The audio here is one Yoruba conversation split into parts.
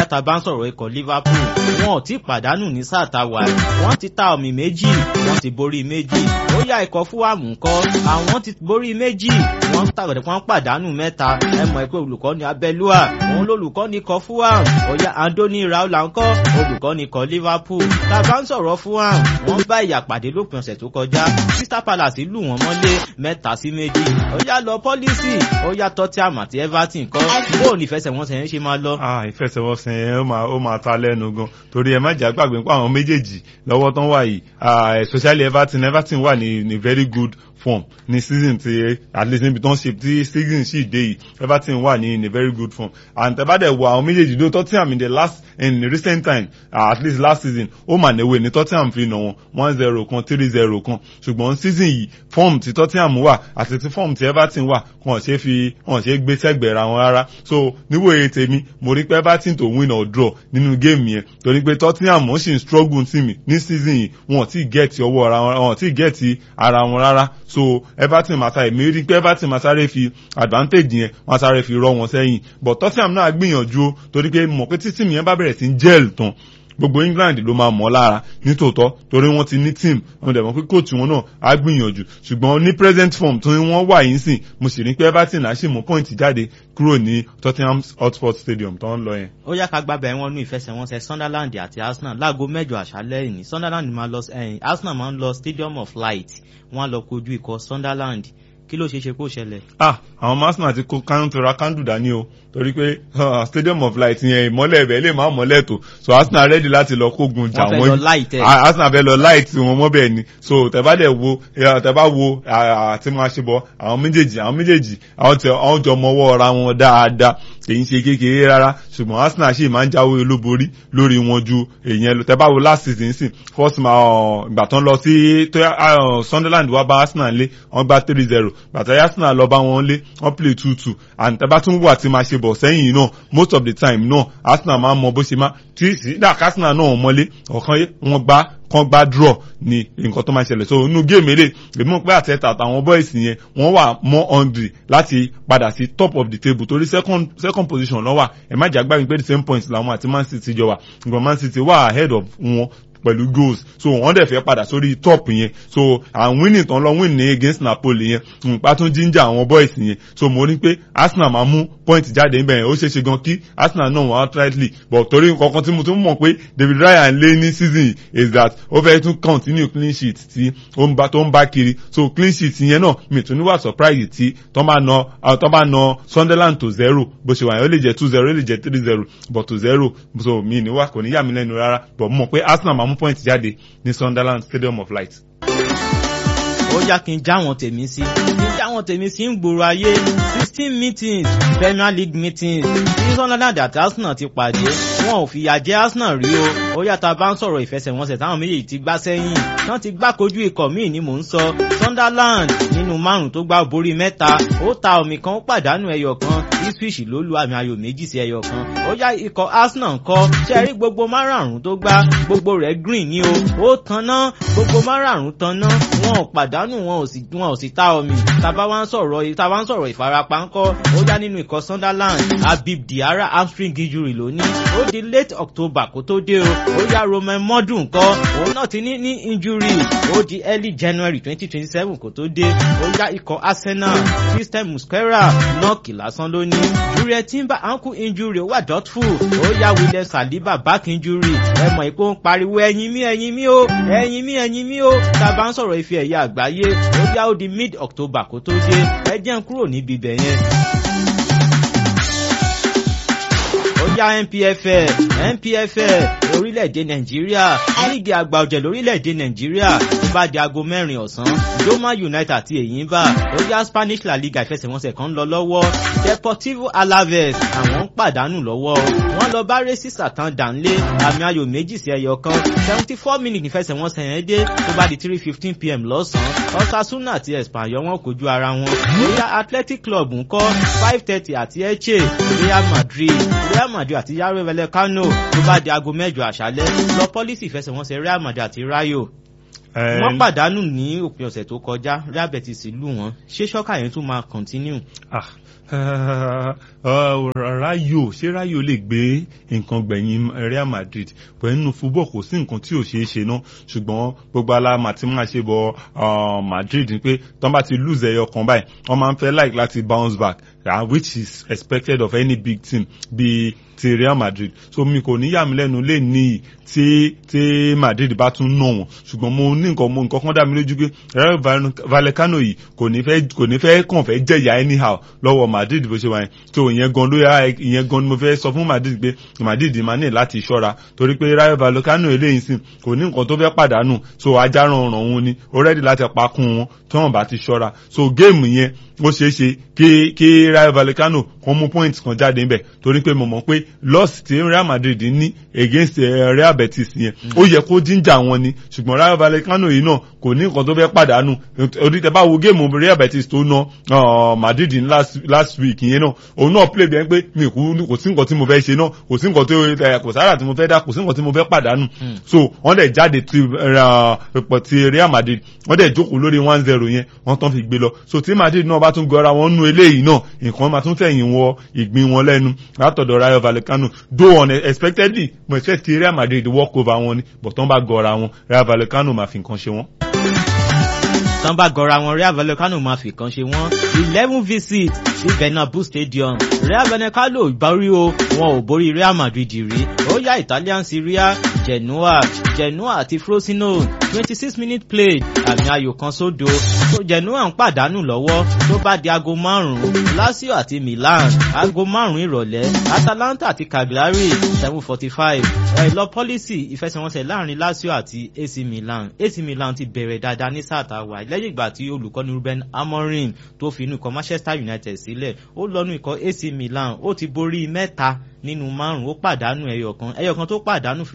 tá a bá ń sọ̀rọ̀ ikọ̀ Liverpool wọn ò tí pàdánù ní sáà tá a wà wọ́n ti ta ọ̀mì méjì wọ́n ti borí méjì ó yá ikọ̀ fúwàmù ńkọ́ àwọn ti borí méjì wọ́n tàgbẹ̀dẹ̀ wọ́n pàdánù mẹ́ta ẹ mọ̀ pé olùkọ́ ni Abẹ́lúà òun lolùkọ́ ni ikọ̀ fúwàmù ó yá Andoni Raola ńkọ́ olùkọ́ ni ikọ̀ Liverpool tá a bá ń sọ̀rọ̀ fúwàmù wọ́n bá ìyà pàdé lópin ọ̀sẹ̀ tó kọjá Crystal Palace lù wọ́n mọ́lé mẹ́ta sí méjì ó yá lọ pọ́lísì ó yá Tottenham àti Everton kọ́ bóun ìfẹsẹ̀wọnsẹ̀ yẹn ṣe máa lọ. ìfẹsẹ̀wọnsẹ̀ yẹn ó máa ó máa ta lẹ́nu gan torí ẹ má jà gbàgbé pé àwọn méjèèjì lọ́wọ́ tán wà yìí especially Everton Everton wà ní ní very good form ní season ti at least níbi tó ń ṣe tí season sì dé yìí Everton wà ní in a very good form and tẹ́bàdẹ̀ wo àwọn méjèèjì ló Tottenham in the last in the recent time uh, at least last season ó mà níwèé ní Tottenham fi nà wọn one zero kan three zero kan ṣùgbọ́n season yìí form ti Tottenham wà àti ti form ti Everton wà wọn ṣe fi wọn ṣe gbé sẹ́gbẹ̀ẹ́ ra wọn rárá so níwòye tèmi mo rí pé Everton tó win or draw nínú game yẹn torí pé Tottenham ó sì ń struggle sí mi ní season yìí wọn ò tí ì gẹ̀ẹ́tì ọwọ́ ara wọn wọn ò tí ì gẹ̀ẹ́tì ara wọn rárá so Everton máa sáré mi rí pé Everton máa sáré fi advantage yẹn wọn sáré fi rọ wọn sẹ́yìn but Tottenham náà gbìyànjú o torí pé mọ̀ pé títí mi yẹn bá bẹ̀rẹ̀ sí gel tán gbogbo England ló máa mọ̀ lára nítòótọ́ torí wọ́n ti ní team wọ́n dẹ̀ mọ̀ pé coach wọn náà á gbìyànjú ṣùgbọ́n ní present form tó wọ́n wà yín sìn mo sì rí pé Everton á sì mú point jáde kúrò ní Tottenham Hotspur Stadium tó ń lọ yẹn. ó yá ká gbábẹ́ wọn nú ìfẹsẹ̀wọnsẹ̀ Sunderland àti Arsenal láago mẹ́jọ àṣálẹ́ ìní Sunderland máa lọ ẹ̀yìn Arsenal máa ń lọ Stadium of Light wọ́n á lọ kojú ikọ̀ Sunderland kí ló ṣe ṣe kó ṣẹlẹ̀. ah àwọn Arsenal ti kó kánú tó ra kándù dání o torí pé stadium of light yẹn ìmọ́lẹ̀ ẹ̀bẹ̀ lè má mọ́lẹ̀ tó so Arsenal ready láti lọ kógun jà wọ́n fẹ́ lọ light ẹ̀. Arsenal fẹ́ lọ light wọn mọ́ bẹ́ẹ̀ ni so tẹ̀bá dẹ̀ wo tẹ̀bá wo àti máa ṣe bọ̀ àwọn méjèèjì àwọn méjèèjì àwọn tẹ àwọn jọ mọ́wọ́ ra wọn dáadáa èyí ń ṣe kékeré rárá ṣùgbọ́n Arsenal ṣì máa ń jáwé olúborí lórí wọn ju èyàn lọ tẹ̀bá wo last season sí first ma ìgbà tán lọ sí Sunderland wá bá Arsenal lé wọ́n gbá three zero bàtà Arsenal lọ bá wọn lé wọ́n play two two and tẹ̀bá tún wà tí máa ṣe bọ̀ sẹ́yìn náà most of the time náà Arsenal máa ń mọ bó ṣe máa tí sídà Arsenal náà mọ́lé ọ̀kan wọn gbá kan gbá draw ni nǹkan tó máa ṣẹlẹ̀ so inú géèmù eré èmi mọ̀ pé àtẹ̀tà àtàwọn boys yẹn wọ́n wà more hungry láti padà sí top of the table torí second second position lọ́wọ́ ẹ̀ má jà gbàgbé pé the same points làwọn àti Man City jọ wà nǹkan Man City wà ahead of wọn pẹ̀lú goals so wọ́n dẹ̀ fẹ́ padà sórí top yẹn so àwọn winning tán lọ win ní against Napoli yẹn nípa tún jíjà àwọn boys yẹn so mo ní pé Arsenal máa mú point jáde níbẹ̀ yẹn ó ṣeé ṣe gan kí Arsenal náà wọ́n outrightly but torí nǹkan tí mo tún mọ̀ pé David Ryan lé ní season is that ó fẹ́ tún continue clean sheet tí ó ń bá tó ń bá kiri so clean sheet yẹn náà mi tún níwà surprise tí tó bá na tó bá na Sunderland to zero bó ṣe wà yẹn ó lè jẹ́ two zero ó lè jẹ́ three zero but to zero so mi níwà kò ní yà mí lẹ́nu rárá but mo mọ̀ pé Arsenal máa mú point jáde ní Sunderland Stadium of Light. ó yá kí n já wọn tèmi sí kí n já wọn tèmi sí ń gbòòrò ayé sixteen meetings Premier League meetings tí Sunderland àti Arsenal ti pàdé wọn ò fìyà jẹ Arsenal rí o ó yàtọ̀ bá ń sọ̀rọ̀ ìfẹsẹ̀wọnsẹ̀ táwọn méjèèjì ti gbá sẹ́yìn wọ́n ti gbá kojú ikọ̀ míì ni mò ń sọ Sunderland nínú márùn tó gbá borí mẹ́ta ó ta omi kan ó pàdánù ẹyọ kan Ipswich ló lu àmì ayò méjì sí ẹyọ kan ó yá ikọ̀ Arsenal ńkọ́ ṣe rí gbogbo márààrún tó gbá gbogbo rẹ̀ green ni o ó tanná gbogbo márààrún tanná wọn ò pàdánù wọn ò sì wọn ò sì ta omi tàbá wá ń sọ̀rọ̀ tàbá ń sọ̀rọ̀ ìfarapa ńkọ́ ó yá nínú ikọ̀ Sunderland Habib Diarra hamstring injury ló ní ó di late October kó tó dé o ó yá Romain Modou ńkọ́ òun náà ti ní ní injury ó di early January twenty twenty seven kó tó dé ó yá ikọ̀ Arsenal Christian Muslera nọ́ọ̀kì lásán ló ní Jurriel Timber ankle injury ó wà doubtful ó yá William Saliba back injury ẹ mọ̀ ìpò ń pariwo ẹ̀yìn mi ẹ̀yìn mi o ẹ̀yìn mi ẹ̀yìn mi o tàbá ń sọ̀rọ̀ ife ẹ̀yà àgbáyé ó yá ó di mid October kó tó dé ẹ jẹ́ ń kúrò níbi ibẹ̀ yẹn. yá NPFL NPFL orílẹ̀-èdè Nàìjíríà líìgì àgbà ọ̀jẹ̀ lórílẹ̀-èdè Nàìjíríà tó bá di aago mẹ́rin ọ̀sán Doma United àti Èyínbà ó yá Spanish La Liga ìfẹsẹ̀wọnsẹ̀ kan lọ lọ́wọ́ Deportivo Alaves àwọn ń pàdánù lọ́wọ́ wọ́n lọ bá Racing Santander ńlé àmì ayò méjì sí ẹyọ kan seventy four minutes ìfẹsẹ̀wọnsẹ̀ yẹn dé tó bá di three fifteen pm lọ́sàn-án Osasuna àti Espanyol wọn kojú ara wọn ó yá Athletic Club ńkọ́ five thirty àti Elche Real Madrid Real Madrid Madrid àti Rayo Vallecano tó bá di aago mẹ́jọ àṣálẹ́ lọ pọ́lísì ìfẹsẹ̀wọnsẹ̀ Real Madrid àti Rayo. Eh, wọ́n pàdánù ní òpin ọ̀sẹ̀ tó kọjá Real Betis lù wọ́n ṣé ṣọ́kà yẹn tún máa continue. ah rayo ṣé rayo lè gbé nǹkan gbẹ̀yìn Real Madrid pẹ̀lú nínú football kò sí nǹkan tí ò ṣeé ṣe náà ṣùgbọ́n gbogbo aláma tí máa ṣe bọ Madrid ni pé tọ́ bá ti lose ẹyọ kan báyìí wọ́n máa ń fẹ́ like láti bounce back uh, which is expected of any big team bíi ti Real Madrid so mi kò ní yà mí lẹ́nu lè ní tí tí Madrid bá tún nà wọ́n ṣùgbọ́n mo ní nǹkan mo nǹkan kan dá mi lójú pé Rayo Vallecano yìí kò ní fẹ́ kò ní fẹ́ kàn fẹ́ jẹ̀yà anyhow lọ́wọ́ Madrid bó ṣe wáyé so ìyẹn gan ló yà ìyẹn gan ni mo fẹ́ sọ fún Madrid pé Madrid máa ní láti ṣọ́ra torí pé Rayo Vallecano eléyìí sìn kò ní nǹkan tó fẹ́ pàdánù so ajá ràn ràn wọn ni ó rẹ́dí láti pa kún wọn tí wọ́n bá ti ṣọ́ra so géèmù yẹn ó ṣeé ṣe kí kí Rayo Vallecano kan mú point kan jáde níbẹ̀ torí pé mo mọ̀ pé loss tí Real Madrid ní against uh, Real Betis yẹn ó yẹ kó jíjà wọn ni ṣùgbọ́n Rayo Vallecano yìí náà kò ní nǹkan tó fẹ́ pàdánù orí tẹ bá wo géèmù Real Betis tó ná Madrid ní last last week yẹn náà òun náà play bẹ́ẹ̀ pé mi kò sí nǹkan tí mo fẹ́ ṣe náà kò sí nǹkan tó kò sára tí mo fẹ́ dá kò sí nǹkan tí mo fẹ́ pàdánù so wọ́n dẹ̀ jáde ti pọ̀ ti Real Madrid wọ́n dẹ̀ jókòó lórí one zero yẹn wọ́n tán fi gbé lọ so tí Madrid náà bá tún gọra wọn nú eléyìí náà nǹkan máa tún fẹ̀yìn wọ ìgbín wọn lẹ́nu látọ̀dọ̀ Rayo Vallecano though unexpectedly mo expect ti Real Madrid walk over wọn ni but tán bá gọra wọn Rayo Vallecano máa fi nǹkan ṣe wọn tán bá gọra wọn Real Vallecano máa fi kan ṣe wọn eleven visit sí Bernabeu Stadium Real Vallecano borí o wọn ò borí Real Madrid rí ó yá Italian Serie A Genoa Genoa àti Frosinone twenty six minute play àmì ayò kan sódo tó Genoa ń pàdánù lọ́wọ́ tó bá di aago márùn-ún Lazio àti Milan aago márùn-ún ìrọ̀lẹ́ Atalanta àti Cagliari seven forty five ẹ̀lọ́ pọ́lísì ìfẹsẹ̀wọnsẹ̀ láàrin Lazio àti AC Milan AC Milan ti bẹ̀rẹ̀ dáadáa ní sáà tá a wà lẹ́yìn ìgbà tí olùkọ́ni Ruben Amorim tó fi inú ikọ̀ Manchester United sílẹ̀ ó lọ́nu ikọ̀ AC Milan ó ti borí mẹ́ta nínú márùn ó pàdánù ẹyọkan ẹyọkan tó pàdánù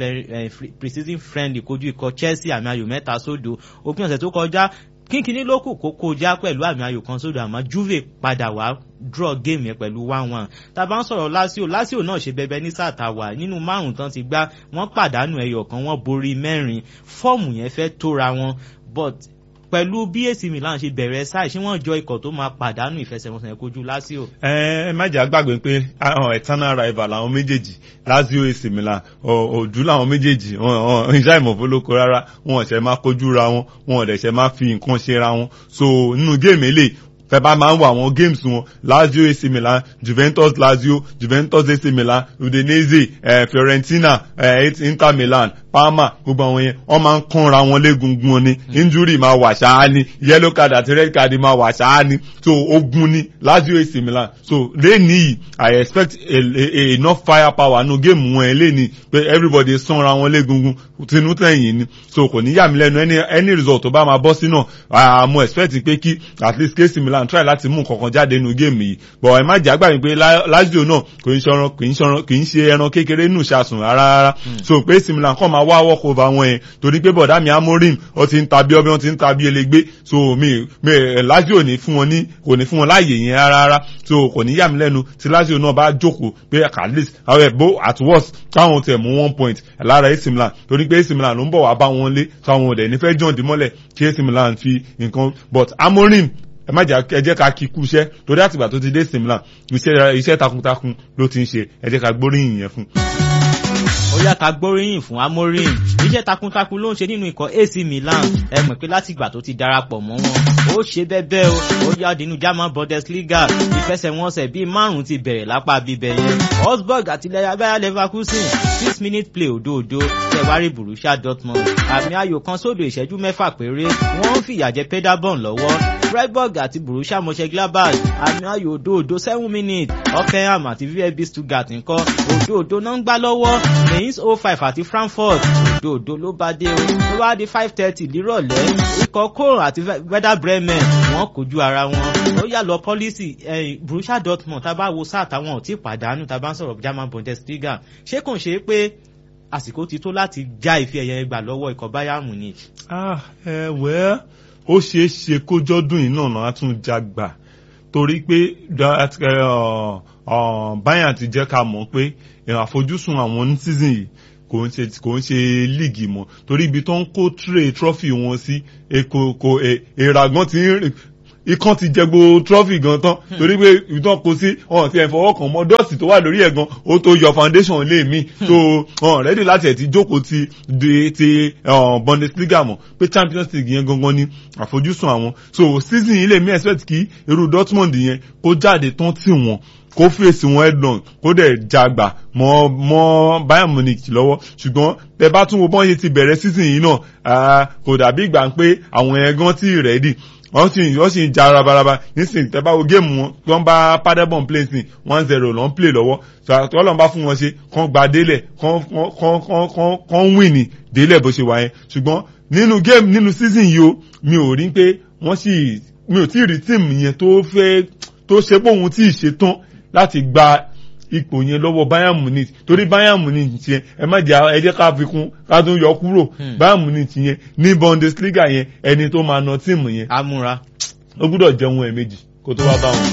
pre-season friendly kojú ikọ̀ Chelsea àmì ayò mẹ́ta sódo òpin ọ̀sẹ̀ tó kọjá kínkínní ló kù kó kọjá pẹ̀lú àmì ayò kan sódò àmọ́ Juve padà wá draw game yẹn pẹ̀lú one one tá a bá ń sọ̀rọ̀ Lazio Lazio náà ṣe bẹbẹ ní sáà tá a wà nínú márùn tán ti gbá wọ́n pàdánù ẹyọ kan wọ́n borí mẹ́rin fọ́ọ̀mù yẹn fẹ́ tóra wọn but pẹ̀lú bí AC Milan ṣe bẹ̀rẹ̀ sáì ṣé wọ́n jọ ikọ̀ tó máa pàdánù ìfẹsẹ̀wọnsẹ̀ kojú Lazio. ẹ ẹ má jà gbàgbé pé eternal rival làwọn méjèèjì Lazio AC Milan òdú làwọn méjèèjì ìṣá ìmọ̀fólókò rárá wọn ọ̀sẹ̀ máa kojú ra wọn wọn ọ̀dẹ̀ṣẹ̀ máa fi nǹkan ṣe ra wọn so nínú géèmù eléyìí fẹ́ bá máa ń wo àwọn games wọn Lazio AC Milan Juventus Lazio Juventus AC Milan Udinese eh, Fiorentina eh, Inter Milan Parma gbogbo àwọn yẹn wọ́n máa ń kánra wọn légungun ni injury máa wà ṣáá ni yellow card àti red card máa wà ṣáá ni so ogun ni Lazio AC Milan so lẹ́ni yìí I expect a, a, a enough fire power nu game wọn lẹ́ni pé everybody sanra wọn légungun tinú tẹ̀yìn ni so kò ní yà mí lẹ́nu any any result tó bá máa bọ́ sí náà mo expect pé kí at least AC Milan Milan try láti mú nǹkan kan jáde nínú géèmù yìí but ẹ má jẹ́ àgbà mi pé Lazio náà kò ń ṣe kì í ṣe kì í ṣe ẹran kékeré nù ṣàsùn rárá rárá so pé AC Milan kàn máa wá walk over wọn yẹn torí pé bọ̀dá mi Amorim ó ti ń ta bí ọbẹ̀ wọn ti ń ta bí elégbé so mi mi Lazio ní fún wọn ní kò ní fún wọn láàyè yẹn rárá rárá so kò ní yà mí lẹ́nu tí Lazio náà bá jókòó pé at least àwọn ẹ̀ bó at worst káwọn tẹ̀ mú one point lára AC Milan torí pé AC Milan ló ń bọ̀ wá bá wọn lé táwọn ọ̀dẹ̀ nífẹ̀ẹ́ jọ̀ǹdì mọ́lẹ̀ kí AC Milan fi nǹkan but Amorim ẹ má ẹ jẹ́ ká kí kú iṣẹ́ torí àtìgbà tó ti dé simla iṣẹ́ takuntakun ló ti ń ṣe ẹ jẹ́ ká gbóríyìn yẹn fún. ó yá ká gbóríyìn fún Amorim iṣẹ́ takuntakun ló ń ṣe nínú ikọ̀ AC Milan ẹ mọ̀ pé látìgbà tó ti darapọ̀ mọ́ wọn ó ṣe bẹ́bẹ́ o ó yá dínú German Bundesliga ìfẹsẹ̀wọnsẹ̀ bíi márùn-ún ti bẹ̀rẹ̀ lápá bíbẹ̀ yẹn Augsburg àti Bayer Leverkusen six minute play òdòdó tẹ̀wárí Borussia Dortmund àmì ayò kan sódò ìṣẹ́jú mẹ́fà péré wọ́n ń fìyà jẹ Paderborn lọ́wọ́ Freiburg àti Borussia Mönchengladbach àmì ayò òdòdó seven minutes Hoffenheim àti VfB Stuttgart ńkọ́ òdòdó náà ń gbá lọ́wọ́ Mainz 05 àti Frankfurt òdòdó ló bá dé o ló bá di five thirty nírọ̀lẹ́ ikọ̀ Köln àti Werder Bremen wọ́n kojú ara wọn ó yà lọ pọ́lísì Borussia Dortmund tá a bá wo sáà táwọn ò tí ì pàdánù tá a bá ń sọ̀rọ̀ German Bundesliga ṣé kò ń ṣe pé àsìkò ti tó láti já ife ẹ̀yẹ gbà lọ́wọ́ ikọ̀ Bayern Munich. ah ẹ wẹ́ẹ́ ó ṣeé ṣe kójọ́dún yìí náà á tún já gbà torí pé Bayern ti jẹ́ ká mọ̀ pé àfojúsùn àwọn ní season yìí kò ń ṣe kò ń ṣe líìgì mọ́ torí ibi tó ń kó tray trophy wọn sí èkó kò èèrà gan ti ń rìn ikán ti jẹ gbogbo trophy gan tán torí pé ìtàn kò sí ọ̀n ti ẹ̀ fọwọ́ kàn mọ́ dọ́ọ̀sì tó wà lórí ẹ̀ gan ó tó yọ foundation lé mi so ọ̀n rẹ́dí láti ẹ̀ ti jókòó ti di ti Bundesliga mọ̀ pé Champions League yẹn gangan ni àfojúsùn àwọn so season yìí lè mí expect kí irú Dortmund yẹn kó jáde tán tì wọ́n kó fèsì wọn headlong kó dẹ̀ jàgbà mọ́ mọ́ Bayern Munich lọ́wọ́ ṣùgbọ́n tẹ bá tún wo bọ́n ṣe ti bẹ̀rẹ̀ season yìí náà kò dàbí ìgbà pé àwọn ẹ̀gán tí rẹ́dí wọ́n sì wọ́n sì ń ja rabaraba nísìnyí tẹ́ bá wo géèmù wọn tí wọ́n bá Paderborn play sí one zero lọ́n play lọ́wọ́ tí wọ́n bá fún wọn ṣe kán gba délẹ̀ kán kán kán kán kán win ní délẹ̀ bó ṣe wà yẹn ṣùgbọ́n nínú géèmù nínú season yìí o mi ò rí pé wọ́n sì mi ò tí ì rí tíìmù yẹn tó fẹ́ tó ṣe pé òun tí ì ṣe tán láti gba ipò yẹn lọ́wọ́ Bayern Munich torí Bayern Munich yẹn ẹ má jẹ́ ẹ jẹ́ ká fi kún ká tún yọ kúrò Bayern Munich yẹn ní Bundesliga yẹn ẹni tó máa na tíìmù yẹn. amúra. ó gbúdọ̀ jẹun ẹ̀ẹ̀mejì kó tó wá bá wọn.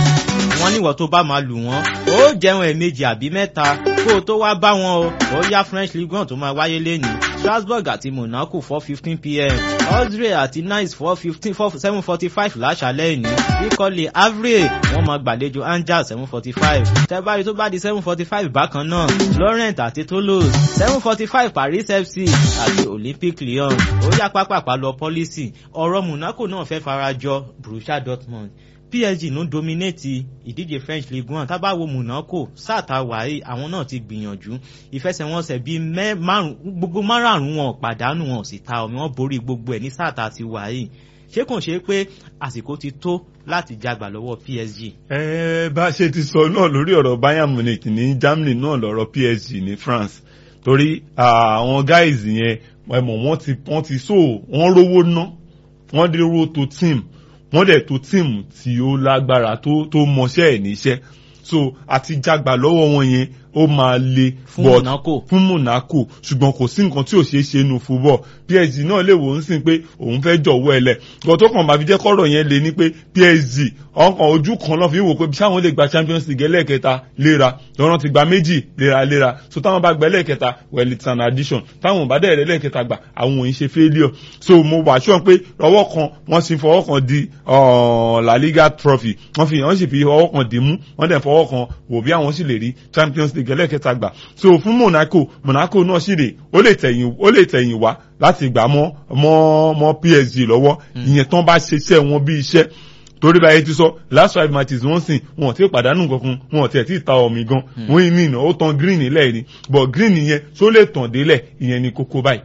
wọ́n níwọ̀ tó bá máa lù wọ́n ó jẹun ẹ̀ẹ̀mejì àbí mẹ́ta kó o tó wá bá wọn o ó yá French Ligue 1 tó máa wáyé lẹ́nìí Strasbourg àti Monaco four fifteen pm Austria àti Nice four fifteen four seven forty five láṣálẹ́ ìní ìkọlẹ̀ Havre wọ́n máa gbàlejò Angers seven forty five tẹ́bárí tó bá di seven forty five bákan náà Lorient àti Toulouse seven forty five Paris FC àti Olympique Lyon ó yá pápápá lọ pọ́lísì ọ̀rọ̀ Monaco náà fẹ́ farajọ Borussia Dortmund PSG ló dominate ìdíje French League One tábà wo Monaco sáàtà wàhí àwọn náà ti gbìyànjú ìfẹsẹ̀wọnsẹ̀ bíi márùn gbogbo márùn wọn pàdánù wọn sì ta omi wọn borí gbogbo ẹ̀ ní sáàtà ti wàhí ṣé kò ṣe pé àsìkò ti tó láti jagbà lọ́wọ́ PSG. ẹ bá ṣe ti sọ náà lórí ọ̀rọ̀ Bayern Munich ní Germany náà lọ́rọ̀ PSG ní France torí àwọn guys yẹn ẹmọ wọ́n ti wọ́n ti so wọ́n rówó ná wọ́n dé rówó tó team wọ́n dẹ̀ tó tíìmù tí ó lágbára tó tó mọṣẹ́ ẹ̀ níṣẹ́ so àti jágbà lọ́wọ́ wọn yẹn ó máa le fún Monaco fún Monaco ṣùgbọ́n kò sí nǹkan tí ò ṣeé ṣe nu football PSG náà lè wò ó sìn pé òun fẹ́ jọ̀wọ́ ẹ lẹ̀ gbọ́n tó kàn bá fi jẹ́ kọ́rọ̀ yẹn le ní pé PSG ọkàn ojú kan náà fi wò pé sáwọn lè gba Champions League ẹlẹ́ẹ̀kẹta léra lọ́rọ́ ti gba méjì léraléra so táwọn bá gba ẹlẹ́ẹ̀kẹta well it's an addition táwọn bá dẹ̀ ẹlẹ́ẹ̀kẹta gbà àwọn òun ṣe failure so mo wà sure pé ọwọ́ kan wọ́n sì fọwọ́ kan di La Liga trophy wọ́n fi wọ́n sì fi ọwọ́ kan dì mú wọ́n dẹ̀ fọwọ́ kan wò bí àwọn sì lè rí Champions League ẹlẹ́ẹ̀kẹta gbà so fún Monaco Monaco náà sì rè ó lè tẹ̀yìn ó lè tẹ̀yìn wá láti gbà mọ́ mọ́ mọ́ PSG lọ́wọ́ ìyẹn tán bá ṣiṣẹ́ wọn bí iṣẹ́ torí báyìí ti sọ last five matches wọ́n sìn wọn ò tí ì pàdánù kankan wọn ò tí ì tí ì ta omi gan wọ́n yìí mìíràn ó tan green nílẹ̀ ni but green yẹn tó lè tàn délẹ̀ ìyẹn ni kókó báyìí.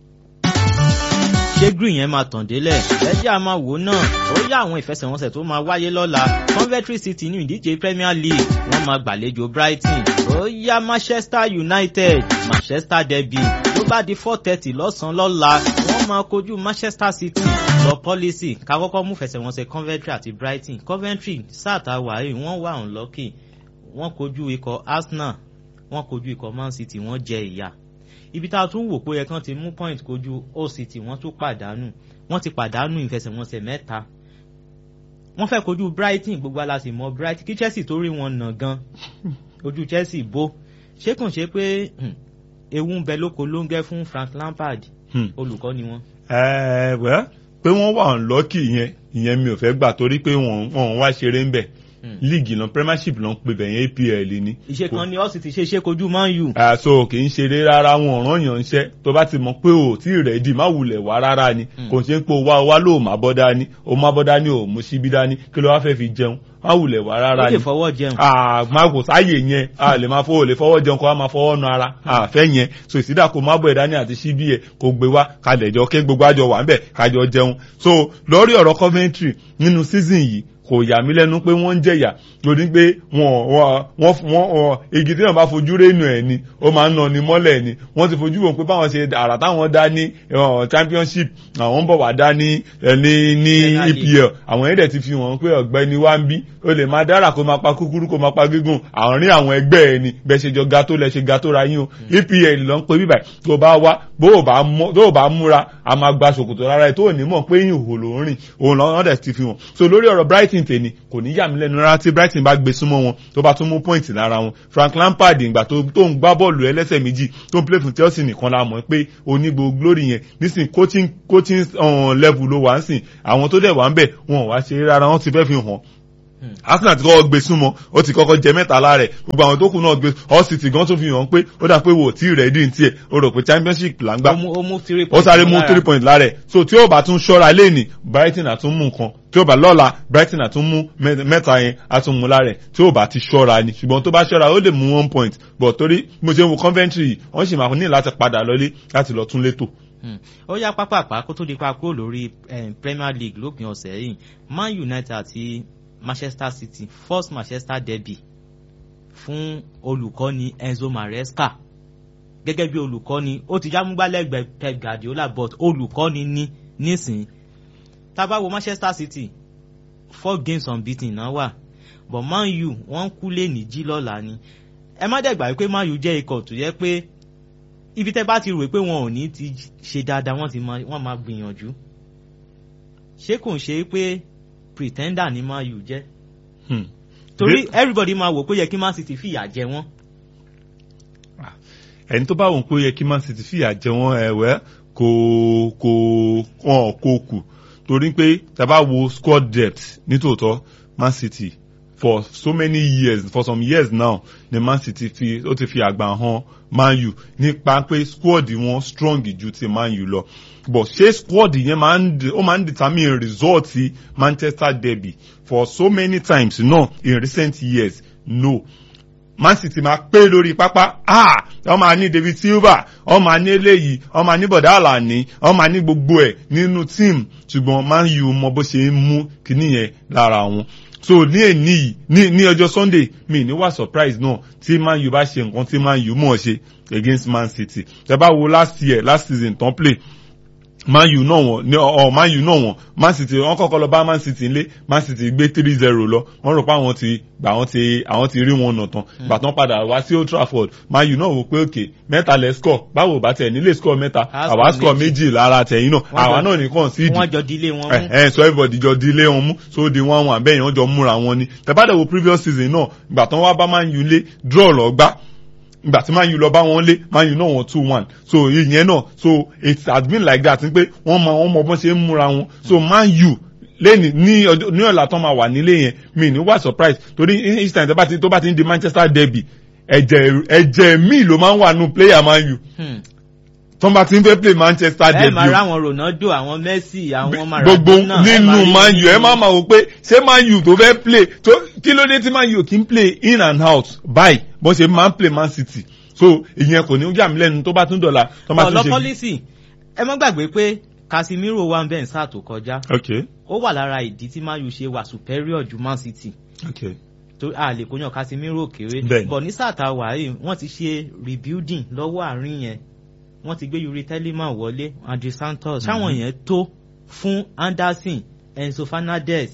ṣé green yẹn máa tàn délẹ̀ ẹjẹ́ a máa wò náà ó yá àwọn ìfẹsẹ̀wọnsẹ̀ tó máa wáyé lọ́la Coventry City ní ìdíje Premier League wọ́n máa gbàlejò Brighton ó yá Manchester United Manchester derby ló bá di four thirty lọ́sàn-án lọ́la wọ́n máa kojú Manchester City lọ pọ́lísì ká kọ́kọ́ mú fẹsẹ̀wọnsẹ̀ Coventry àti Brighton Coventry sáàtà wàhálì wọ́n wà unlucky wọ́n kojú ikọ̀ Arsenal wọ́n kojú ikọ̀ Man City wọ́n jẹ ìyà ibi tá a tún wò pé ẹ̀kan ti mú point kojú Hull City wọ́n tún pàdánù wọ́n ti pàdánù ìfẹsẹ̀wọnsẹ̀ mẹ́ta wọ́n fẹ́ kojú Brighton gbogbo aláṣẹ mọ́ Brighton kí Chelsea tó rí wọn nà gan ojú Chelsea bó ṣé kàn ṣe pé ewu ń bẹ lóko ló ń gẹ́ fún Frank Lampard olùkọ́ ni wọ́n. ẹ wẹ́ pé wọ́n wà lọ́kì yẹn ìyẹn mi ò fẹ́ gbà torí pé wọ́n wọ́n wá ṣeré ń bẹ̀ líìgì lọ premiership lọ ń pè bẹ̀yẹn APL ni. ìṣe kan ni ọ́sì ti ṣe ṣe kojú Man U. àṣọ kì í ṣeré rárá wọn ọ̀ràn yàn ń ṣẹ́ tó bá ti mọ̀ pé o tí rẹ̀ dì má wulẹ̀ wá rárá ni kò ṣe ń pé o wá o wá lóò má bọ́ dání o má bọ́ dání o mú síbí dání kí ló wá fẹ́ fi jẹun má wulẹ̀ wá rárá ni. ó lè fọwọ́ jẹun. má kò sáyè yẹn a lè máa fọwọ́ lè fọwọ́ jẹun kó wá máa fọwọ́ nu ara àfẹ́ yẹn so ìsídà kó má bọ̀ ẹ̀ dání àti síbí ẹ̀ kó gbé wá kalẹ̀ jọ kí gbogbo àjọ wà ń bẹ̀ kájọ jẹun so lórí ọ̀rọ̀ Coventry nínú season yìí kò yà mí lẹ́nu pé wọ́n ń jẹ̀yà torí pé wọ́n wọ́n wọ́n igi tí wọ́n bá fojú rénù ẹ̀ ni ó máa ń nà ní mọ́lẹ̀ ni wọ́n ti fojú wọn pé báwọn ṣe àrà táwọn dá ní championship àwọn ń bọ̀ wá dá ní ní ní EPL àwọn yẹn dẹ̀ ti fi wọ́n pé ọ̀gbẹ́ni wá ń bí ó lè máa dára kó máa pa kúkúrú kó máa pa gígùn àárín àwọn ẹgbẹ́ ẹ̀ ni bẹ́ẹ̀ ṣe jọ ga tó lẹ ṣe ga tó ra yín o EPL ló ń pe bíbà tó bá wá bó o bá múra a máa gba ṣòkòtò rárá ẹ̀ tó ò ní mọ̀ pé ìhòòhò ló ń rìn òun lọ́wọ́ dẹ̀ ti fi wọ́n so lórí ọ̀rọ̀ Brighton Brighton tèmi kò ní yà mí lẹ́nu rárá tí Brighton bá gbé súnmọ́ wọn tó bá tún mú point lára wọn Frank Lampard ìgbà tó tó ń gbá bọ́ọ̀lù ẹlẹ́sẹ̀ méjì tó ń play fún Chelsea nìkan la mọ̀ pé onígbò glory yẹn nísìn coaching coaching um, level ló wà ń sìn àwọn tó dẹ̀ wà ń bẹ̀ wọn ò wá ṣe rárá wọn ti fẹ́ fi hàn Arsenal ti kọ́kọ́ gbé súnmọ́ ó ti kọ́kọ́ jẹ mẹ́ta lára ẹ̀ gbogbo àwọn tó kù náà gbé Hull City gan tó fi hàn pé ó dà pé wò tí rẹ̀ dín tiẹ̀ ó rò pé championship là ń gbá ó mú ó mú three ó points sáré mú lára. three points lára ẹ̀ so tí ó bá tún ṣọ́ra lẹ́nì Brighton àtún mú nǹkan tí ó bá lọ́la Brighton àtún mú mẹ́- mẹ́ta yẹn àtún mú lára ẹ̀ tí ó bá ti ṣọ́ra ni ṣùgbọ́n tó bá ṣọ́ra ó lè mú one point but torí mo ṣe ń wo Coventry yìí wọ́n sì máa ní láti padà lọlé láti lọ tún létò. Hmm. ó yá pápápá kó tó di pa kúrò lórí eh, Premier League lópin ọ̀sẹ̀ yìí Man United àti Manchester City first Manchester derby fún olùkọ́ni Enzo Maresca gẹ́gẹ́ bí olùkọ́ni ó ti jámúgbálẹ́gbẹ̀ẹ́ Pep Guardiola but olùkọ́ni ní nísìn tá bá wo Manchester City four games unbeaten náà wà but Man U wọ́n kú lé ní jí lọ́la ni ẹ má dẹ̀ gbàgbé pé Man U jẹ́ ikọ̀ tó yẹ pé ibi tẹ́ bá ti rò pé wọn ò ní ti ṣe dáadáa wọ́n ti máa wọ́n máa gbìyànjú ṣé kò ń ṣe pé pretender ni Man U jẹ́ Hmm. torí everybody máa wò pé ó yẹ kí Man City fìyà jẹ wọ́n ẹni tó bá wọn pé ó yẹ kí Man City fìyà jẹ wọn ẹ̀wẹ́ kò kò wọn kò kù torí pé tàbá wo squad depth nítòótọ́ Man City for so many years for some years now ni Man City fi ó ti fi àgbà hàn Man U nípa pé squad wọn strong ju ti Man U lọ but ṣé squad yẹn máa ń de- ó máa ń determine result ti Manchester derby for so many times no in recent years no man city máa pé lórí pápá ah wọ́n máa ní david silva wọ́n máa ní eléyìí wọ́n máa ní bọ̀dá àlàní wọ́n máa ní gbogbo ẹ̀ nínú team ṣùgbọ́n man u mọ bó ṣe ń mú kíní yẹn lára wọn so ní èní yìí ní ní ọjọ́ sunday mi ní wà surprise náà tí man u bá ṣe nǹkan tí man u mọ̀ ṣe against man city tẹ́ bá wo last year last season tán play man u náà wọn ní ọ man u náà wọn man city wọn kọ́kọ́ lọ bá man city nílé man city gbé three zero lọ wọn rò pé àwọn ti gbà àwọn ti àwọn ti rí wọn nà tán gbà tán padà wá sí old trafford man u náà wò pé òkè mẹ́ta lẹ score báwo bá tẹ̀ nílé score mẹ́ta A àwa score score méjì lára tẹ̀yìn náà Wọ́n àwa jọ- náà nìkan sí ìdí wọ́n jọ dílé wọn mú ẹ ẹ so everybody jọ di ilé wọn mú so di wọn wọn àbẹ́yìn wọn jọ múra wọn ni tẹ̀bádẹ̀ wo previous season náà ìgbà tán wá bá man u lé draw lọ gbá ìgbà tí man u lọ bá wọn lé man u náà wọn two one so ìyẹn náà so it has been like that pé wọ́n mọ wọ́n mọ bọ́n ṣe ń múra wọn so man u lẹ́ni ní ọjọ́ ní ọ̀la tán máa wà nílé yẹn mi ní wá surprise torí each time tó bá ti tó bá ti ń di manchester derby ẹ̀jẹ̀ ẹ̀jẹ̀ míì ló máa ń wà nù player man u Hmm. tó bá ti ń fẹ́ play manchester ẹ derby máa o rá àwọn Ronaldo àwọn Messi àwọn gbogbo Maradona ẹ máa nínú rí man u ẹ nínú- máa ma wò pé ṣé man u tó fẹ́ play tó kí ló dé tí man u kì í play in and out báyìí bó ṣe máa ń play man city so ìyẹn kò ní yà mí lẹ́nu tó bá tún dọ̀la tó bá tún ọ̀lọ́ ṣe. pọ́lísì ẹ má gbàgbé pé Casemiro wà ń bẹ̀ ń sáà tó kọjá ok ó wà lára ìdí tí Man U ṣe wà superior ju Man City ok tó a lè kó yàn Casemiro kéré Bẹ́ẹ̀ni. bọ̀ ní sáà tá a wà yìí wọ́n ti ṣe rebuilding lọ́wọ́ àárín yẹn wọ́n ti gbé Yuri Telemann wọlé Andre Santos sáwọn yẹn tó fún Anderson Enzo Fernandez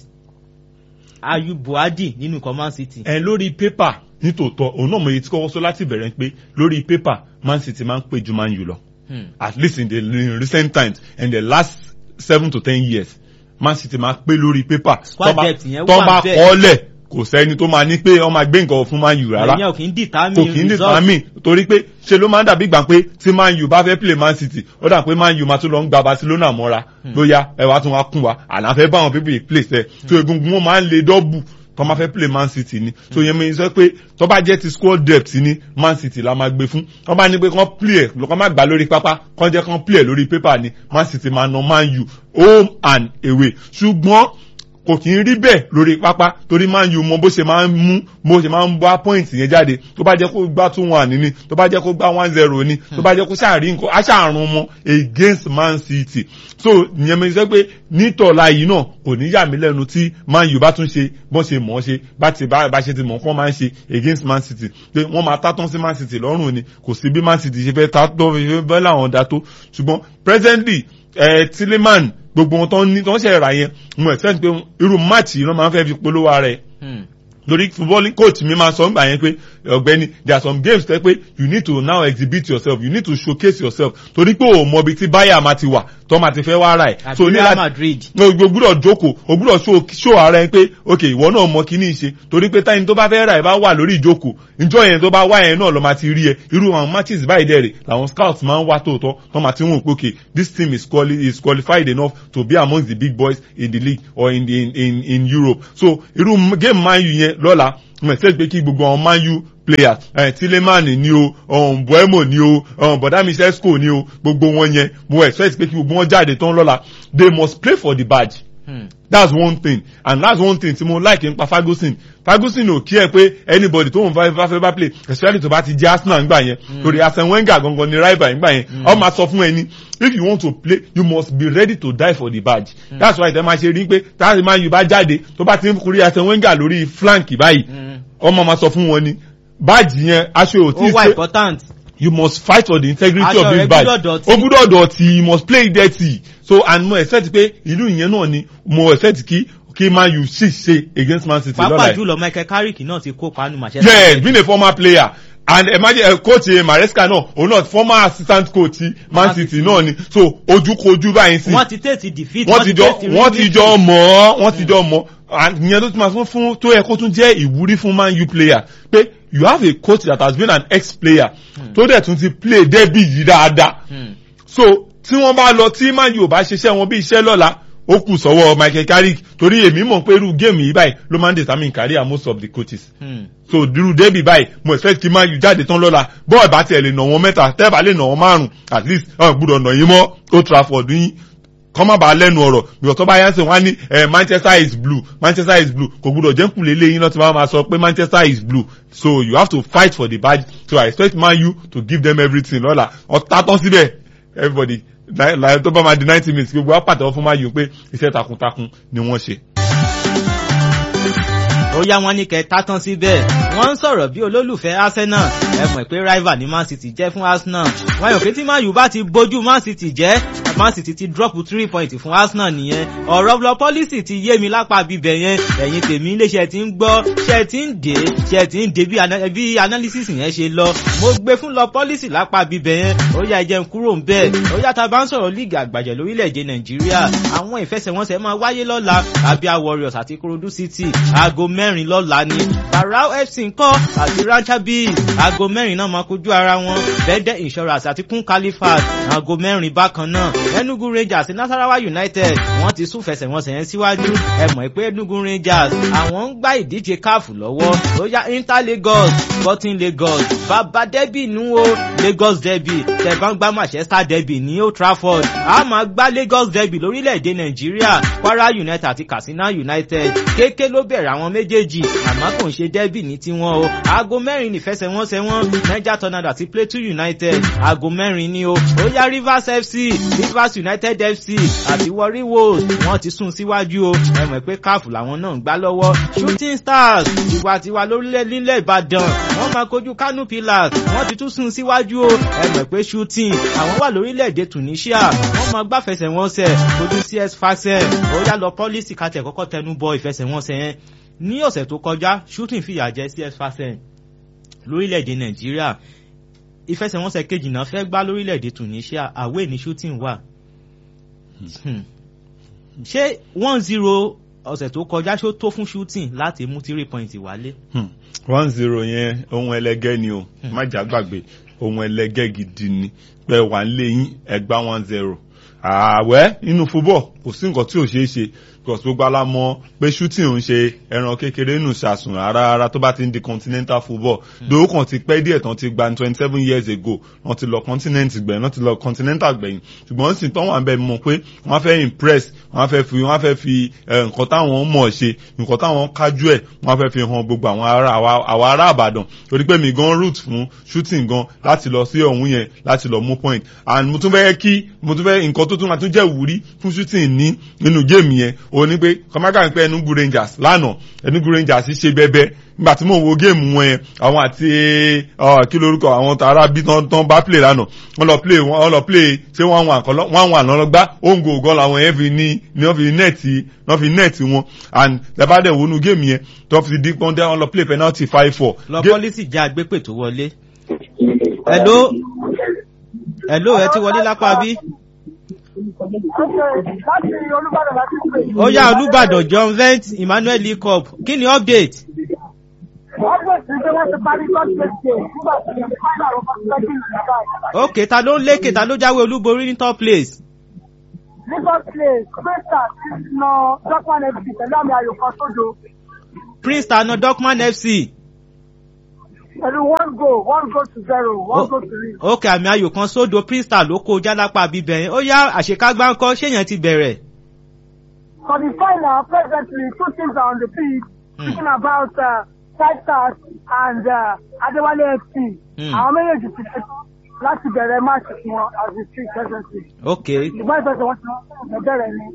Ayub Buadi nínú ikọ̀ Man City. ẹ lórí pépà nítòótọ́ òun náà mo yẹ ti kọ́kọ́ sọ láti bẹ̀rẹ̀ pé lórí pépà man city máa ń pè ju man u lọ Hmm. at least in the in recent times in the last seven to ten years man city máa pé lórí pépà Squad tó bá- depth yẹn tó wà bá bẹ́ẹ̀. kọ́ lẹ̀ kò sẹ́ni tó máa ní pé wọ́n máa gbé nǹkan fún man u rárá ìyẹn ò kì í determine kò kì í result. determine torí pé ṣe ló máa ń dàbí gbà pé tí man u bá fẹ́ play man city ó dà pé man u máa tún lọ ń gba barcelona mọ́ra lóyá ẹ wá tún wá kún wa àlàfẹ́ báwọn pípé yìí play sẹ́ tó egungun wọn máa ń le dọ́bù tó máa fẹ́ play man city ni tó yẹ mi sọ pé tó bá jẹ́ ti squad depth ni man city la máa gbé fún tó bá ní pé kán play ẹ̀ lọ́kàn má gbà lórí pápá kán jẹ́ kán play ẹ̀ lórí paper ni man city máa na man u home and away ṣùgbọ́n kò kì í rí bẹ́ẹ̀ lórí pápá torí man u mọ bó ṣe máa ń mú bó ṣe máa ń bá point yẹn jáde tó bá jẹ́ kó gbá two one ní tó bá jẹ́ kó gbá one zero ní tó bá jẹ́ kó ṣàrí nǹkan aṣàrùn mọ́ against man city so ìyẹn mi sọ pé nítọ̀la yìí náà kò ní yà mí lẹ́nu tí man u bá tún ṣe bọ́n ṣe mọ̀ ọ́ ṣe bá ti bá bá ṣe ti mọ̀ kọ́ máa ń ṣe against man city pé wọ́n máa tátán sí man city lọ́rùn ni kò sí bí man city ṣe fẹ́ tátán fi bẹ́ẹ̀ làwọn dá tó ṣùgbọ́n presently eh, Tielemans gbogbo wọn tó ń ní tó ń ṣe ra yẹn mo expect pé irú match yìí ló máa ń fẹ́ fi polówó ara ẹ̀ Hmm. lórí footballing coach mi máa sọ ń gbà yẹn pé ọ̀gbẹ́ni there are some games tẹ́ pé you need to now exhibit yourself you need to showcase yourself torí pé o mọ ibi tí báyà máa ti wà tó máa ti fẹ́ wá ra ẹ̀. àti real madrid. o gbúdọ̀ jókòó o gbúdọ̀ show show ara ẹ pé ok ìwọ náà mọ kíní ṣe torí pé táyìn tó bá fẹ́ ra ẹ bá wà lórí ìjókòó ìjọ yẹn tó bá wá yẹn náà lọ máa ti rí ẹ irú àwọn matches báyìí dẹ̀rẹ̀ làwọn scouts máa ń wá tòótọ́ tó máa ti wọ́n pé ok this team is, quali is qualified enough to be among the big boys in the league or in, the, in, in, in Europe so irú game man u yẹn lọ́la mo expect pé kí gbogbo àwọn man u players ẹ tilemani ni o um, buemo ni o um, bọ̀dá michesco ni o gbogbo wọn yẹn mo expect pé kí gbogbo wọn jáde tán lọ́la they must play for the badge. Hmm. that's one thing and that's one thing tí mo like nípa Ferguson Ferguson ò kí ẹ pé anybody tó ń bá fẹ́ bá play especially tó bá ti jẹ́ Arsenal ńgbà yẹn torí Arsene Wenger gangan ni rival ńgbà yẹn ọ máa sọ fún ẹni if you want to play you must be ready to die for the badge mm. that's why ìtẹ́ máa ṣe rí pé táàrí máa yù bá jáde tó bá ti ń kúrí Arsene Wenger lórí flank báyìí ọmọ máa sọ fún wọn ni badge yẹn aṣọ ò tí ì ṣe ó wà important you must fight for the integrity Aṣọ of rẹ this badge gbúdọ̀ dọ̀tí. o gbúdọ̀ dọ̀tí you must play dirty so and mo expect pé ìlú ìyẹn náà ni mo expect kí kí man u sì ṣe against man city lọ́la pàápàá yìí. jùlọ Michael Carrick náà ti kópa nínú Manchester yes being a former player and imagine uh, coach uh, Maresca náà òun náà former assistant coach man Man city City. náà ni so ojúkojú báyìí sí wọ́n ti tètè defeat wọ́n ti jọ tètè wọ́n ti rí jọ mọ̀ ọ́ wọ́n ti jọ mọ̀ and ìyẹn ló tún máa fún fún tó yẹ kó tún jẹ́ ìwúrí fún man u player pé you have a coach that has been an ex-player tó dẹ̀ tún ti play derby yìí dáadáa Hmm. so tí wọ́n bá lọ tí man u ò bá ṣiṣẹ́ wọn bí iṣẹ́ lọ́la ó kù sọ́wọ́ Michael Carrick torí èmi mọ̀ pé irú géèmù yìí báyìí ló máa ń determine career most of the coaches Hmm. so dirú débi báyìí mo expect kí man u jáde tán lọ́la bọ́ọ̀ bá tiẹ̀ lè nà wọ́n mẹ́ta tẹ́ẹ̀bà lè nà wọ́n márùn at least ọ̀ gbúdọ̀ nà yín mọ́ Old Trafford yín kọ́ má bàa lẹ́nu ọ̀rọ̀ bí ọ̀tọ́ bá yá sí wọn á ní eh, Manchester is blue Manchester is blue kò gbúdọ̀ jẹ́ kùlé léyìn lọ́tí wọ́n máa sọ pé Manchester is blue so you have to fight for the badge so I expect man u to give them everything lọ́la ọ̀tá tán síbẹ̀ everybody láì láì tó bá máa di ninety minutes gbogbo wa pàtẹ́wọ́ fún man u pé iṣẹ́ takuntakun ni wọ́n ṣe. ó yá wọn ní kẹta tán síbẹ̀ wọ́n ń sọ̀rọ̀ bí olólùfẹ́ Arsenal ẹ mọ̀ pé rival ni Man City jẹ́ fún Arsenal wọ́n yàn pé tí Man U bá ti bójú Man City jẹ́ Man City ti drop three point fún Arsenal nìyẹn ọ̀rọ̀ lọ policy ti yé mi lápá bíbẹ̀ yẹn ẹ̀yin tèmi iléeṣẹ́ ti ń gbọ́ ṣe ti ń dé ṣe ti ń dé bí ana- bí analysis yẹn ṣe lọ mo gbé fún lọ policy lápá bíbẹ̀ yẹn ó yá ẹjẹ̀ ń kúrò ń bẹ́ẹ̀ ó yá ta bá ń sọ̀rọ̀ líìgì àgbàjẹ́ lórílẹ̀‐èdè Nàìjíríà àwọn ìfẹsẹ̀wọnsẹ̀ máa wáyé lọ́la Abia Warriors àti Ikorodu City aago mẹ́rin lọ́la ni Barau FC ńkọ́ àti Rancha Bees aago mẹ́rin náà máa kojú ara wọn Bẹ́dẹ̀ Insurance àti Kun Califat aago mẹ́rin bákan náà Enugu Rangers àti Nasarawa United wọ́n ti sún fẹsẹ̀wọnsẹ̀ yẹn síwájú ẹ mọ̀ pé Enugu Rangers àwọn ń gbá ìdíje káàfù lọ́wọ́ ó yá Inter Lagos Sporting Lagos bàbá derby nù o Lagos derby tẹ̀bá ń gbá Manchester derby ní Old Trafford a máa gbá Lagos derby lórílẹ̀‐èdè Nàìjíríà Kwara United àti Katsina United kéèké ló bẹ̀rẹ̀ àwọn méjèèjì àmọ́ kò ń ṣe derby ní tiwọn o aago mẹ́rin nífẹsẹ̀wọnsẹ̀ wọn Niger Tornado àti Plateau United aago mẹ́rin ni o ó yá Rivers FC Rivers United FC àti Warri Wolves wọ́n ti sún síwájú o ẹ mọ̀ pé káàfù làwọn náà ń gbá lọ́wọ́ Shooting Stars tiwantiwa lórílẹ̀ nílẹ̀ Ìbàdàn wọ́n máa kojú Kano Pillars wọ́n ti tún sún síwájú o ẹ mọ̀ pé Shooting àwọn wà lórílẹ̀‐èdè Tunisia wọ́n máa gbá fẹsẹ̀wọnsẹ̀ kojú CS Sfaxien ó yá lọ pọ́lísì kàtẹ́ kọ́kọ́ tẹnu bọ ìfẹsẹ̀wọnsẹ̀ yẹn ní ọ̀sẹ̀ tó kọjá Shooting fìyà jẹ CS Sfaxien lórílẹ̀‐èdè Nàìjíríà ìfẹsẹ̀wọnsẹ̀ kejì náà fẹ́ gbá lórílẹ̀‐èdè Tunisia àwẹ̀ ní Shooting wà Hmm. ṣé one zero ọ̀sẹ̀ tó kọjá ṣó tó fún Shooting láti mú three point wálé. Hmm. one zero yẹn ohun ẹlẹgẹ́ ni o má jà gbàgbé ohun ẹlẹgẹ́ gidi ni pé wà ń lé yín ẹgbá one zero ààwẹ̀ nínú football kò sí nǹkan tí ò ṣeé ṣe because gbogbo ala mọ̀ pé shooting ń ṣe ẹran kékeré nù ṣàsùn rárá rárá tó bá ti ń di continental football dòwó kan ti pẹ́ díẹ̀ tán ti gba twenty seven years ago wọ́n ti lọ continent gbẹ̀yìn wọ́n ti lọ continental gbẹ̀yìn ṣùgbọ́n sì tán wà ń bẹ̀ mọ̀ pé wọ́n fẹ́ impress wọ́n fẹ́ fi wọ́n fẹ́ fi eh, nǹkan táwọn mọ̀ ṣe nǹkan táwọn kájú ẹ̀ wọ́n fẹ́ fi hàn gbogbo àwọn ará àwa- àwa ará àbàdàn torí pé mi gan root fún shooting gan láti lọ sí ọ̀hún yẹn láti lọ mú point and mo tún fẹ́ kí mo tún fẹ́ nǹkan tó tún máa tún jẹ́ ìwúrí fún shooting ní nínú géèmù yẹn ó ó ní pé kọ́mákà ń pẹ́ Enugu Rangers lánàá Enugu Rangers ṣe bẹ́bẹ́ nígbà tí mò ń wo géèmù wọn yẹn àwọn àti kí lórúkọ àwọn tààrà bí tán bá play lánàá wọ́n lọ play wọ́n lọ play ṣé wọ́n wà kọ́ wọ́n wà lọ́lọ́ gbá òǹgò ògọ́ làwọn yẹn fi ní ní wọ́n fi nẹ́ẹ̀tì wọ́n fi nẹ́ẹ̀tì wọn and lẹ́bàdẹ̀ wọnú géèmù yẹn tó fi di pọ́ńdẹ́ wọ́n lọ play penalty five four. lọ pọ́lísì já agbépè tó wọlé. hello hello ẹ ti wọlé lápá bí. ó yá olùbàdàn john vent emmanuel lee cup kí ni update. ok ta ló ń lékè ta ló jáwé olúborí ní top place. ní top place crystal ti na dorkman fc pẹ̀lú àmì ayò kan sódò. prince ta na dorkman fc. pẹ̀lú one goal one goal to zero one goal to three. ok àmì ayò kan sódò prince ta ló kó jálápá bíbẹ̀ yẹn ó yá àṣekágbá ńkọ́ ṣéyàn ti bẹ̀rẹ̀. for the final presently two teams are on the pitch Hmm. speaking about uh, five stars and uh, adewale fc. Hmm. àwọn méjèèjì ti ṣe láti bẹ̀rẹ̀ match fún wọn as we speak presently. ok ṣùgbọ́n ìfẹsẹ̀ wọn ti wọ́n bẹ̀rẹ̀ ni.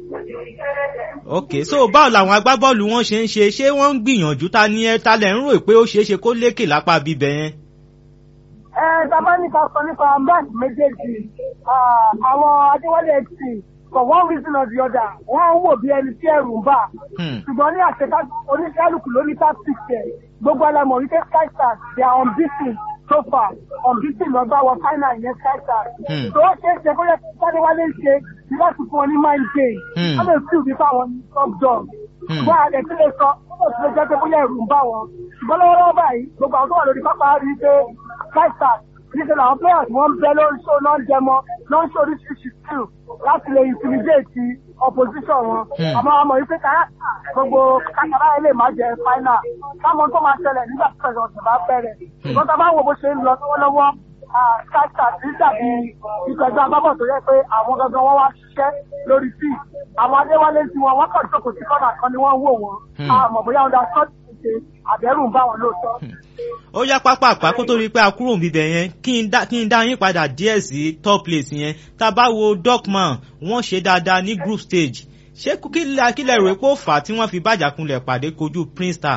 ok so báwo làwọn agbábọ́ọ̀lù wọn ṣe ń ṣe ṣé wọ́n ń gbìyànjú ta ni ẹ ta lẹ̀ ń rò pé ó ṣeé ṣe kó lékè lápá bíbẹ̀ yẹn. ẹ bàbá nípa sọ nípa match méjèèjì ah, àwọn adéwálé fc for one reason or the other wọ́n ń wò bí ẹni tí ẹ̀rù ń bà Hmm. ṣùgbọ́n ní àṣetá oníṣẹ́lùkù ló ní tactics ẹ̀ gbogbo alamọ̀ wípé sky stars they are unbeaten so far unbeaten lọ́gbà wọ final ìyẹn sky stars. Hmm. tó ó ṣe é ṣe kó yẹ kí adéwálé ṣe ní láti fún wọn ní mind game Hmm. wọ́n lè feel bí fáwọn ní top dog Hmm. ṣùgbọ́n àlẹ́ tí lè sọ ó sì lè jẹ́ pé bóyá ẹ̀rù ń bà wọ́n ṣùgbọ́n lọ́wọ́lọ́wọ́ báyìí gbogbo àwọn tó wà lórí pápá rí i pé sky stars níṣẹ́ làwọn players wọ́n ń bẹ lórí show náà ń jẹmọ́ náà ń ṣe oríṣiríṣi skill láti lè intimidate opposition wọn Hmm. àmọ́ àmọ́ yìí pé káràkà gbogbo kàkàrà ilé máa jẹ final káwọn tó máa ṣẹlẹ̀ nígbà tí pẹ̀lú ọ̀sẹ̀ bá bẹ̀rẹ̀ ṣùgbọ́n tá a bá wo bó ṣe ń lọ lọ́wọ́lọ́wọ́ káàkà sí dàbí ìtọ́jú agbábọ̀ tó yẹ pé àwọn gangan wọn wá ṣiṣẹ́ lórí sí àwọn adéwálé tí wọn wọ́n kàn jókòó sí kọ́nà kan ni wọ́n wò wọ́n Hmm. àmọ́ bóyá ọ̀dà sọ́ọ̀tì ṣe àbẹ̀rù ń bá wọn lóòótọ́. ó yá pápá àpá kó tó rí i pé a kúrò níbẹ̀ yẹn kí n dá kí n dá yín padà díẹ̀ sí top place yẹn tá a bá wo dorkman wọ́n ṣe dáadáa ní group stage ṣé kí lẹ kí lẹ rò pé ó fà á tí wọ́n fi bàjàkunlẹ̀ pàdé kojú prince star.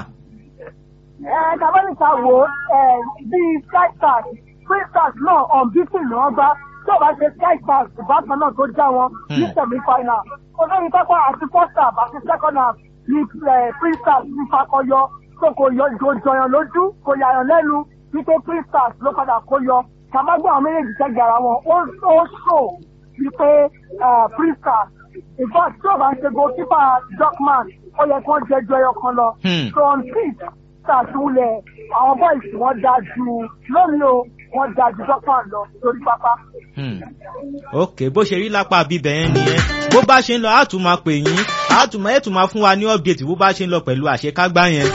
ẹ kábọ́nìta wo ẹ bíi sky stars free stars náà unbeaten ni wọ́n gbá tí ò bá ṣe sky stars ìbátan náà tó já wọn ní Hmm. semi final olórí pápá àti first half àti second half ní eh, free stars ní fakọyọ tó kò yọ ìjọ jọyàn lójú kò yàyàn lẹ́nu wípé free stars ló padà kó yọ kàmágbọ́n àwọn méjèèjì sẹ́gbẹ̀ ara wọn ó ó ṣò wípé eh, free stars in fact tí ò bá ń ṣe goalkeeper dorkman ó yẹ kí wọ́n jẹ́ ju ẹyọ kan lọ Hmm. so on pitch ṣàtúnlẹ̀ àwọn boys wọ́n da ju lónìí o wọ́n da ju dorkman lọ lórí pápá. Hmm. ok bó ṣe rí lápá bíbẹ̀ yẹn nìyẹn bó bá ṣe ń lọ á tún máa pè yín á tún máa ẹ̀ tún máa fún wa ní update bó bá ṣe ń lọ pẹ̀lú àṣekágbá yẹn.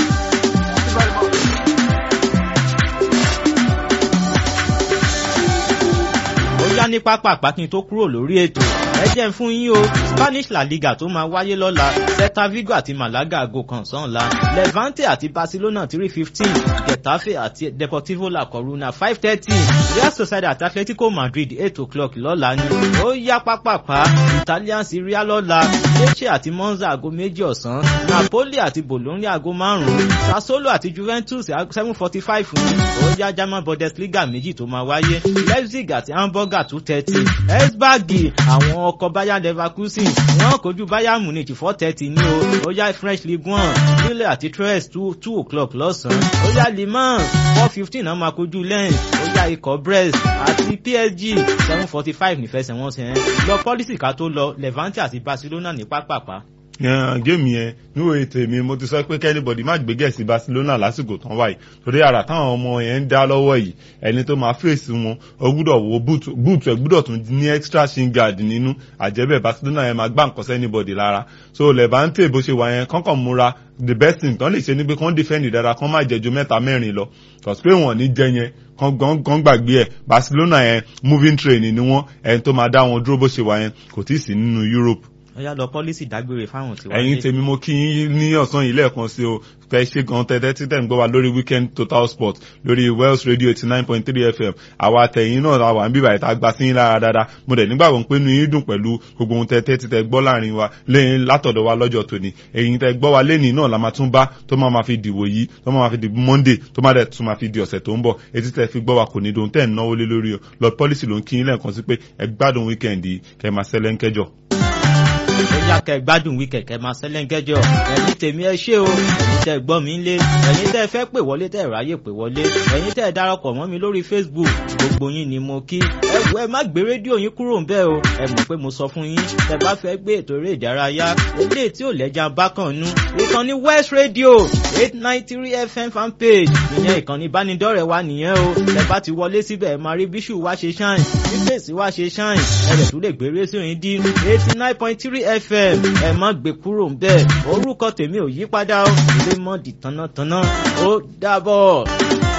ó yá ní pápá àpákin tó kúrò lórí ètò ẹ jẹ́ ń fún yín o spanish la liga tó máa wáyé lọ́la celta vigo àti malaga aago kan sọ́nla levante àti barcelona three fifteen getafe àti deportivo la coruna five thirty real society àti atletico madrid eight o'clock lọ́la ni ó yá pápápá italian serie A lọ́la lecce àti monza aago méjì ọ̀sán napoli àti bologna aago márùn-ún sassuolo àti juventus seven forty five ní ó yá german bundesliga méjì tó máa wáyé leipzig àti hamburger two thirty esbag àwọn ọkọ̀ bayern leverkusen wọ́n kojú bayern munich four thirty ní o ó yá french league one lille àti tres two two o'clock lọ́sàn-án ó yá le mans four fifteen náà máa kojú lens ó yá ikọ̀ brest àti psg seven forty five nífẹsẹ̀wọnsẹ̀ yẹn lọ pọ́lísì ká tó lọ levante àti barcelona ní pápápá. Yan géèmù yẹn níwò ètò mi mo ti sọ pé kẹ́nìbọ̀dì má gbé gẹ̀ẹ́sì Barcelona lásìkò tán wáyé torí ara táwọn ọmọ yẹn ń dá lọ́wọ́ yìí ẹni tó máa fèsì wọn ó gbúdọ̀ wo búùtù ẹ̀ gbúdọ̀ tún ní extra shin guard nínú àjẹbẹ̀ Barcelona yẹn máa gbá nǹkan sẹ́nìbọ̀dì lára so Levante bó ṣe wà yẹn kọ́kàn múra the best thing tán lè ṣe ni pé kán defend dára kán má jẹjú mẹ́ta mẹ́rin lọ cause pé wọ́n ní jẹ yẹn kán gan gbàgbé ẹ̀ Barcelona yẹn moving train ni wọ́n ẹni tó máa dá wọn dúró bó ṣe wà yẹn kò tí ì sí nínú Europe ọ̀yá lọ pọ́lísì dágbére fáwọn tí wọ́n ẹ̀yin tèmi mo kí yín ní ọ̀sán yìí lẹ́ẹ̀kan sí o fẹ́ ṣe gan tẹ́tẹ́ tí tẹ̀ ń gbọ́ wa lórí weekend total sport lórí Wells radio eighty nine point three fm àwa tẹ̀yìn náà la wà ń bíbà ìta gba sí yín lára dáadáa mo dẹ̀ nígbàgbọ́ pé inú yín dùn pẹ̀lú gbogbo ohun tẹ́tẹ́ tí tẹ́ gbọ́ láàrin wa lẹ́yìn látọ̀dọ̀ wa lọ́jọ́ tòní ẹ̀yin tẹ́ gbọ́ wa lẹ́nìí náà la máa tún bá tó máa ma fi dìwò yìí tó máa ma fi di monday tó máa dẹ̀ tún máa fi di ọ̀sẹ̀ tó ń bọ̀ etí tẹ́ fi gbọ́ wa kò ní dohun tẹ́ ń náwó lé lórí o lord policy ló ń kí yín lẹ́ẹ̀kan sí pé ẹ gbádùn weekend yìí kẹ́ máa ṣẹlẹ̀ ń kẹjọ ẹ̀yà kẹ gbádùn wí kẹ̀kẹ́ máa sẹ́lẹ̀ńgẹ́jọ ẹ̀yin tèmi ẹ ṣé o ẹ̀yin tẹ́ gbọ́ mi lé ẹ̀yin tẹ́ fẹ́ pè wọlé tẹ́ ráyè pè wọlé ẹ̀yin tẹ́ darapọ̀ mọ́ mi lórí Facebook gbogbo yín ni mo kí ẹ wo ẹ má gbé rédíò yín kúrò ńbẹ̀ o ẹ mọ̀ pé mo sọ fún yín tẹ́ bá fẹ́ gbé ètò eré ìdárayá ilé tí ò lẹ́jà bákan nú ìkànnì West Radio eight nine three FM fan page ìyẹn ìkànnì ìbánidọ́rẹ̀ẹ́ wa nìyẹn o tẹ́ bá ti wọlé síbẹ̀ ẹ máa rí bíṣù wá ṣe ṣáìn bí fèsì wá ṣe ṣáìn ẹ lè tún lè gbé rédíò yín dín eighty nine point three fm ẹ má gbé kúrò ńbẹ̀ orúkọ tèmi ò yí padà ó lè mọ di tánátáná ó dàbọ̀.